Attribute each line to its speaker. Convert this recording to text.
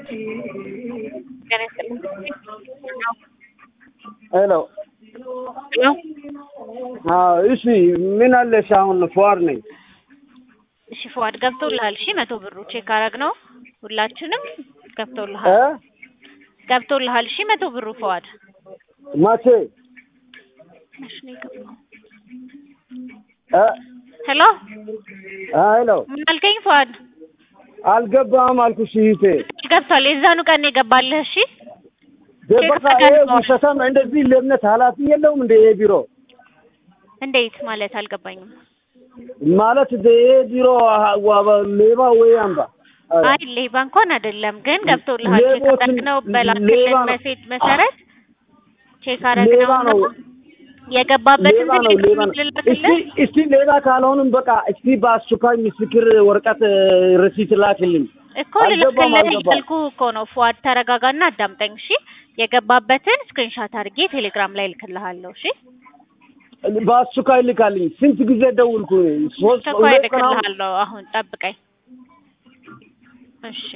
Speaker 1: ጤና ይስጥልኝ።
Speaker 2: ሄሎ
Speaker 1: ሄሎ
Speaker 2: አዎ፣ እሺ ምን አለሽ? አሁን ፏር ነኝ።
Speaker 1: እሺ ፉአድ ገብቶልሃል? እሺ መቶ ብሩ ቼክ አረግ ነው ሁላችንም
Speaker 2: እ
Speaker 1: ገብቶልሃል ገብቶልሃል? እሺ መቶ ብሩ ፉአድ
Speaker 2: መቼ
Speaker 1: እሺ ነው የገባው።
Speaker 2: እ
Speaker 1: ሄሎ
Speaker 2: አ ሄሎ
Speaker 1: ምን አልከኝ ፉአድ?
Speaker 2: አልገባም አልኩሽ እህቴ።
Speaker 1: ገብቷል። የዛኑ ቀን ነው የገባልህ። እሺ
Speaker 2: በቃ ይሄ ውሸታም እንደዚህ ለእምነት ኃላፊ የለውም እንደ ይሄ ቢሮ
Speaker 1: እንዴት ማለት አልገባኝም።
Speaker 2: ማለት ይሄ ቢሮ ዋ- ሌባ ወይ አምባ
Speaker 1: አይ ሌባ እንኳን አይደለም፣ ግን ገብቶልሃል። ቼክ
Speaker 2: ሌቦችን-
Speaker 1: አረግነው በላክልን
Speaker 2: ሌባ ነው።
Speaker 1: መሴጅ መሰረት ቼክ
Speaker 2: ሌባ
Speaker 1: አረግነው
Speaker 2: ነው።
Speaker 1: የገባበትን
Speaker 2: ሌባ ነው ሌባ ነው። እስቲ
Speaker 1: ልላክልህ
Speaker 2: እስቲ ሌባ ካልሆንም በቃ እስቲ በአስቸኳይ ምስክር ወረቀት ርሲት ላክልኝ።
Speaker 1: እኮ
Speaker 2: አልገባም
Speaker 1: ልልክልህ
Speaker 2: አልገባም።
Speaker 1: እያልኩህ እኮ ነው። ፉአድ ተረጋጋና አዳምጠኝ እሺ። የገባበትን ስክሪንሻት አድርጌ ቴሌግራም ላይ እልክልሃለሁ እሺ።
Speaker 2: በአስቸኳይ ልካልኝ። ስንት ጊዜ ደውልኩ? ሶስት
Speaker 1: ተኳይ
Speaker 2: ሁለት ቀን አሁን
Speaker 1: እልክልሃለሁ። አሁን ጠብቀኝ እሺ።